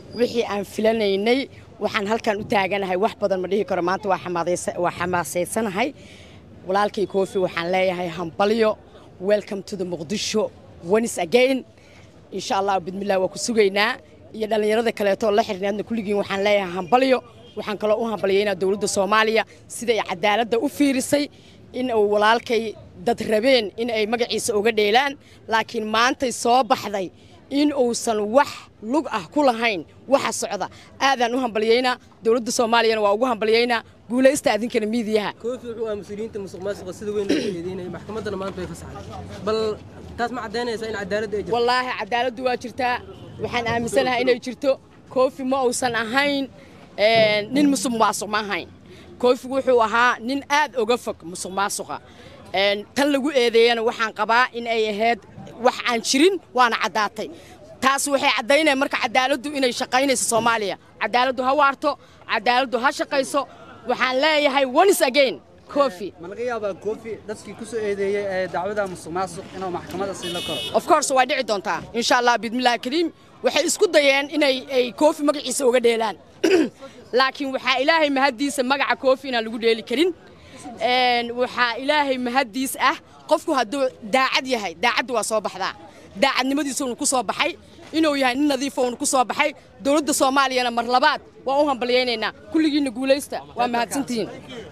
wixii aan filanaynay waxaan halkan u taaganahay wax badan ma dhihi karo maanta waa xamaasaysanahay walaalkay koofi waxaan leeyahay hambalyo welcome to the muqdisho once again insha allah bidmillah waa ku sugaynaa iyo dhallinyarada kaleetoo la xirneedna kulligiin waxaan leeyahay hambalyo waxaan kaloo u hambalyaynaa dowladda soomaaliya siday cadaaladda u fiirisay in uu walaalkay dad rabeen in ay magaciisa uga dheelaan laakiin maantay soo baxday in uusan wax lug ah ku lahayn waxa socda aadaan u hambalyaynaa dowladda soomaaliyana waa ugu hambalyaynaa guulaysta adinkana miidiyaha koofi wuxuu ah mas-uuliyiinta musuq maasuqa sida weyn loogu eedeynayay maxkamaddana maanta way fasaxday bal taas ma caddaynaysaa in cadaaladda ay jirto wallaahi cadaaladdu waa jirtaa waxaan aaminsanahay inay jirto koofi ma uusan ahayn nin musuq maasuq ma ahayn koofigu wuxuu ahaa nin aad oga fog musuq maasuqa tan lagu eedeeyana waxaan qabaa in ay ahayd wax aan jirin waana caddaatay taas waxay caddaynaya marka cadaaladdu inay shaqaynayso soomaaliya cadaaladdu ha waarto cadaaladdu ha shaqayso waxaan leeyahay once again koofi ma laga yaabaa koofi dadkii ku soo eedeeyey ee dacwada musuq maasuq inuu maxkamadda sii la koro of course waa dhici doontaa insha allah bidmillahi kariim waxay isku dayeen inay ay koofi magaciisa uga dheelaan laakiin waxaa ilaahay mahaddiisa magaca koofi inaan lagu dheeli karin waxaa ilaahay mahaddiis ah qofku hadduu daacad yahay daacaddu waa soo baxdaa daacadnimadiisuunu ku soo baxay inuu yahay nin nadiifa uunu ku soo baxay dowladda soomaaliyana mar labaad waa u hambalyaynaynaa kulligiinna guulaysta waa mahadsantihiin